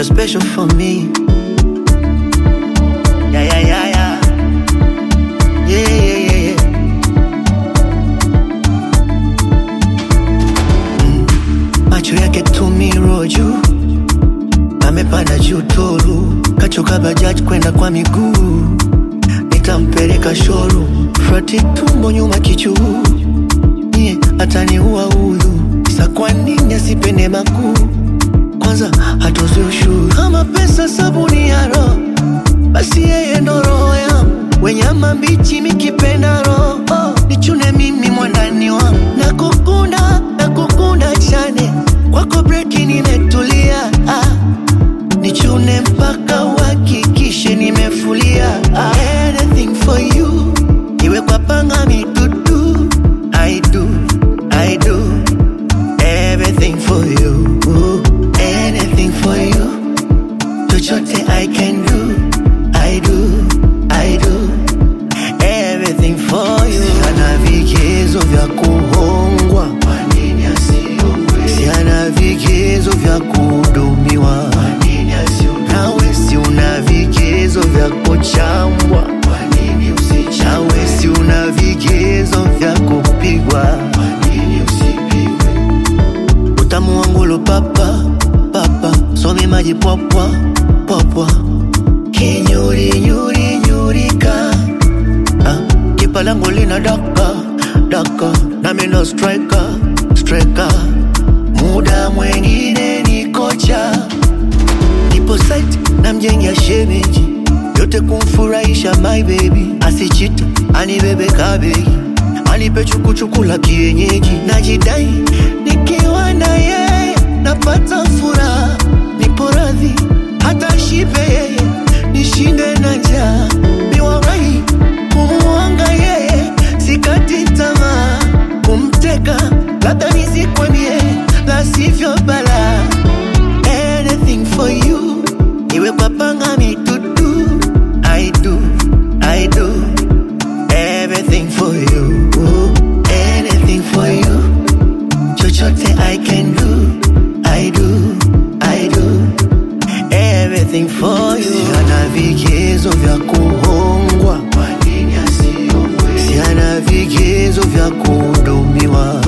you're special for me. Yeah, yeah, yeah, yeah. Yeah, yeah, yeah, yeah. Mm. Macho yake tumiro juu, amepanda juu toru, kachoka bajaji kwenda kwa miguu, nitampeleka shoru, frati tumbo nyuma kichuu, nie ataniua huyu, sa kwa nini asipende makuu? Kwanza hatozi ushuru, kama pesa sabuni ya roho basi yeye ndo roho yangu, wenyama mbichi mikipenda roho nichune mimi mwandani wangu, nakukunda nakukunda chane kwako breki nimetulia ah. nichune mpaka uhakikishe nimefulia ah. anything for you iwe kwa panga mitutu I do, I do everything for you anything for you chochote I can do, I do, I do everything for you. Siana vigezo vya kuhongwa, kwa nini asiongwe? Siana vigezo vya kuhudumiwa, kwa nini asihudumiwe? Nawe si una vigezo vya kuchambwa, kwa nini usichambwe? Nawe si una vigezo vya kupigwa, kwa nini usipigwe? utamu wangu lo papa papa somi maji popwa popwa kinyuri nyuri nyurika ah, kipa langu lina daka daka nami ndo striker striker muda mwengine ni kocha nipo site na mjengia shemeji yote kumfurahisha my baby asichita anibebe kabegi anipe chukuchuku la kienyeji najidai nikiwa na yeye napata furaha nipo radhi hata shipe yeye nishinde na njaa niwarai kumuanga yeye sikati tamaa kumteka labda nisikwamie la sivyo bala anything for you iwe kwa panga mitutu I do, I do everything for you anything for you chochote I can do I do, I do everything for you siana vigezo vya kuhongwa kwa nini asiongwe siana vigezo vya kuhudumiwa